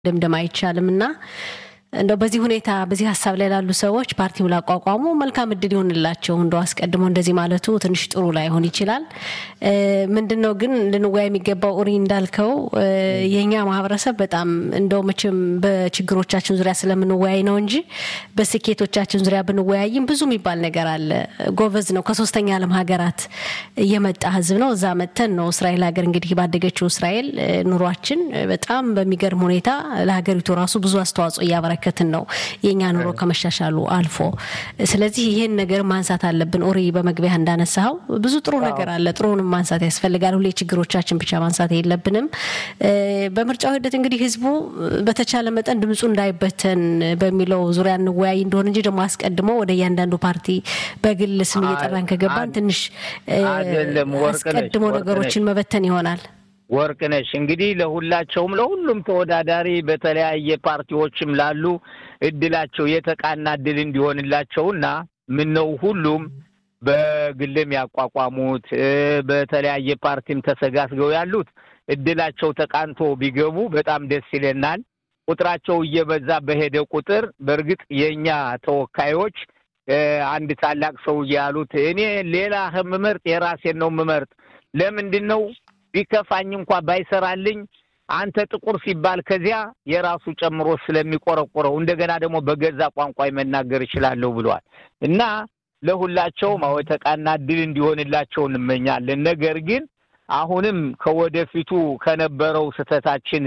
ደምደም አይቻልም እና እንደው በዚህ ሁኔታ በዚህ ሀሳብ ላይ ላሉ ሰዎች ፓርቲው ላቋቋሙ መልካም እድል ይሆንላቸው። እንደው አስቀድሞ እንደዚህ ማለቱ ትንሽ ጥሩ ላይሆን ይችላል። ምንድን ነው ግን ልንወያ የሚገባው ኡሪ እንዳልከው የእኛ ማህበረሰብ በጣም እንደው መቼም በችግሮቻችን ዙሪያ ስለምንወያይ ነው እንጂ በስኬቶቻችን ዙሪያ ብንወያይም ብዙ የሚባል ነገር አለ። ጎበዝ ነው። ከሶስተኛ ዓለም ሀገራት እየመጣ ህዝብ ነው። እዛ መጥተን ነው እስራኤል ሀገር እንግዲህ ባደገችው እስራኤል ኑሯችን በጣም በሚገርም ሁኔታ ለሀገሪቱ ራሱ ብዙ አስተዋጽኦ እያበረ እየተመለከትን ነው የእኛ ኑሮ ከመሻሻሉ አልፎ። ስለዚህ ይህን ነገር ማንሳት አለብን። ኦሪ በመግቢያ እንዳነሳው ብዙ ጥሩ ነገር አለ። ጥሩንም ማንሳት ያስፈልጋል። ሁሌ ችግሮቻችን ብቻ ማንሳት የለብንም። በምርጫው ሂደት እንግዲህ ህዝቡ በተቻለ መጠን ድምፁ እንዳይበተን በሚለው ዙሪያ እንወያይ እንደሆነ እንጂ ደግሞ አስቀድሞ ወደ እያንዳንዱ ፓርቲ በግል ስም እየጠራን ከገባን ትንሽ አስቀድሞ ነገሮችን መበተን ይሆናል። ወርቅነሽ እንግዲህ ለሁላቸውም ለሁሉም ተወዳዳሪ በተለያየ ፓርቲዎችም ላሉ እድላቸው የተቃና እድል እንዲሆንላቸውና ምነው ሁሉም በግልም ያቋቋሙት በተለያየ ፓርቲም ተሰጋስገው ያሉት እድላቸው ተቃንቶ ቢገቡ በጣም ደስ ይለናል። ቁጥራቸው እየበዛ በሄደ ቁጥር በእርግጥ የእኛ ተወካዮች አንድ ታላቅ ሰውዬ ያሉት እኔ ሌላ የምመርጥ የራሴን ነው የምመርጥ ለምንድን ነው ቢከፋኝ እንኳ ባይሰራልኝ አንተ ጥቁር ሲባል ከዚያ የራሱ ጨምሮ ስለሚቆረቆረው እንደገና ደግሞ በገዛ ቋንቋ መናገር እችላለሁ ብለዋል እና ለሁላቸውም አዎ የተቃና ድል እንዲሆንላቸው እንመኛለን። ነገር ግን አሁንም ከወደፊቱ ከነበረው ስህተታችን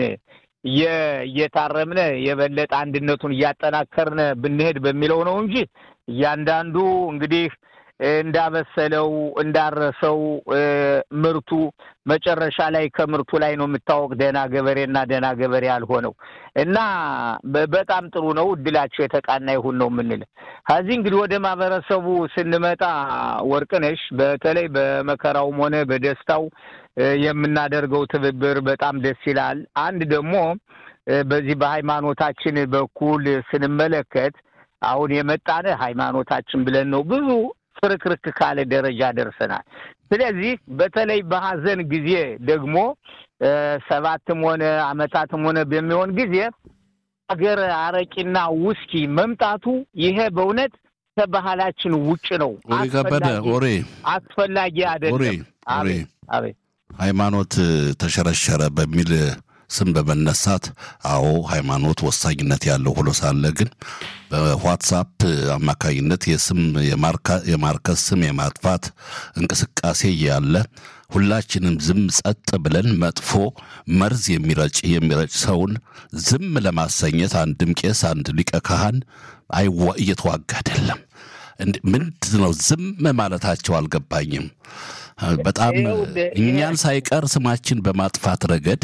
እየታረምነ የበለጠ አንድነቱን እያጠናከርነ ብንሄድ በሚለው ነው እንጂ እያንዳንዱ እንግዲህ እንዳበሰለው እንዳረሰው ምርቱ መጨረሻ ላይ ከምርቱ ላይ ነው የምታወቅ ደህና ገበሬና ደህና ገበሬ ያልሆነው እና በጣም ጥሩ ነው። እድላቸው የተቃና ይሁን ነው የምንል። ከዚህ እንግዲህ ወደ ማህበረሰቡ ስንመጣ ወርቅነሽ፣ በተለይ በመከራውም ሆነ በደስታው የምናደርገው ትብብር በጣም ደስ ይላል። አንድ ደግሞ በዚህ በሃይማኖታችን በኩል ስንመለከት አሁን የመጣነ ሃይማኖታችን ብለን ነው ብዙ ፍርክርክ ካለ ደረጃ ደርሰናል። ስለዚህ በተለይ በሀዘን ጊዜ ደግሞ ሰባትም ሆነ አመታትም ሆነ በሚሆን ጊዜ ሀገር አረቂና ውስኪ መምጣቱ ይሄ በእውነት ከባህላችን ውጭ ነው። ኦሬ ከበደ ኦሬ አስፈላጊ አይደለም። አቤት አቤት ሃይማኖት ተሸረሸረ በሚል ስም በመነሳት አዎ ሃይማኖት ወሳኝነት ያለው ሆኖ ሳለ ግን በዋትሳፕ አማካኝነት የስም የማርከስ ስም የማጥፋት እንቅስቃሴ ያለ ሁላችንም ዝም ጸጥ ብለን መጥፎ መርዝ የሚረጭ የሚረጭ ሰውን ዝም ለማሰኘት አንድም ቄስ አንድ ሊቀ ካህን አይዋ እየተዋጋ አይደለም። ምንድን ነው ዝም ማለታቸው አልገባኝም። በጣም እኛን ሳይቀር ስማችን በማጥፋት ረገድ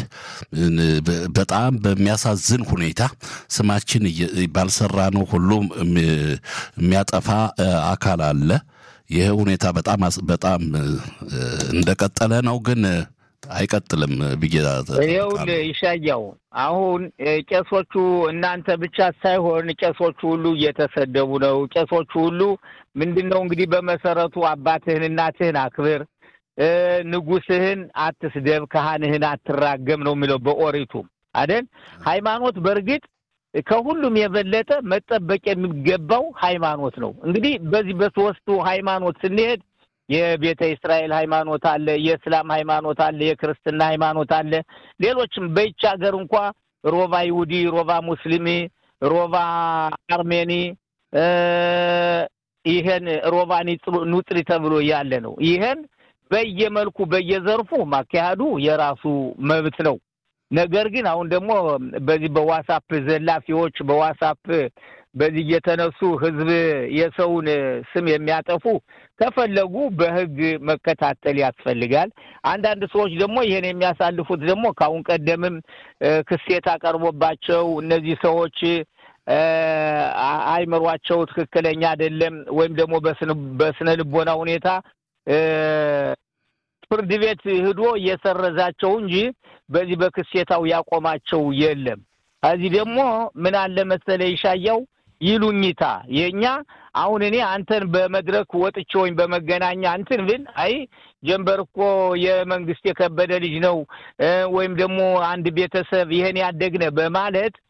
በጣም በሚያሳዝን ሁኔታ ስማችን ባልሰራ ነው ሁሉ የሚያጠፋ አካል አለ። ይህ ሁኔታ በጣም በጣም እንደቀጠለ ነው ግን አይቀጥልም ብዬ ይኸውልህ ይሻያው አሁን ቄሶቹ እናንተ ብቻ ሳይሆን ቄሶቹ ሁሉ እየተሰደቡ ነው። ቄሶቹ ሁሉ ምንድን ነው እንግዲህ በመሰረቱ አባትህን እናትህን አክብር፣ ንጉስህን አትስደብ፣ ካህንህን አትራገም ነው የሚለው በኦሪቱ አይደል? ሃይማኖት በእርግጥ ከሁሉም የበለጠ መጠበቅ የሚገባው ሃይማኖት ነው። እንግዲህ በዚህ በሶስቱ ሃይማኖት ስንሄድ የቤተ እስራኤል ሃይማኖት አለ፣ የእስላም ሃይማኖት አለ፣ የክርስትና ሃይማኖት አለ። ሌሎችም በይች ሀገር እንኳ ሮባ ይሁዲ፣ ሮባ ሙስሊሚ፣ ሮባ አርሜኒ ይሄን ሮባ ኑጥሪ ተብሎ ያለ ነው። ይሄን በየመልኩ በየዘርፉ ማካሄዱ የራሱ መብት ነው። ነገር ግን አሁን ደግሞ በዚህ በዋሳፕ ዘላፊዎች በዋሳፕ በዚህ እየተነሱ ህዝብ የሰውን ስም የሚያጠፉ ከፈለጉ በህግ መከታተል ያስፈልጋል። አንዳንድ ሰዎች ደግሞ ይሄን የሚያሳልፉት ደግሞ ከአሁን ቀደምም ክሴት አቀርቦባቸው እነዚህ ሰዎች አይምሯቸው ትክክለኛ አይደለም ወይም ደግሞ በስነ ልቦና ሁኔታ ፍርድ ቤት ሂዶ እየሰረዛቸው እንጂ በዚህ በክሴታው ያቆማቸው የለም። ከዚህ ደግሞ ምን አለ መሰለ ይሻያው ይሉኝታ የእኛ አሁን እኔ አንተን በመድረክ ወጥቼ ወይም በመገናኛ እንትን ብል አይ ጀንበር እኮ የመንግስት የከበደ ልጅ ነው ወይም ደግሞ አንድ ቤተሰብ ይህን ያደግነ በማለት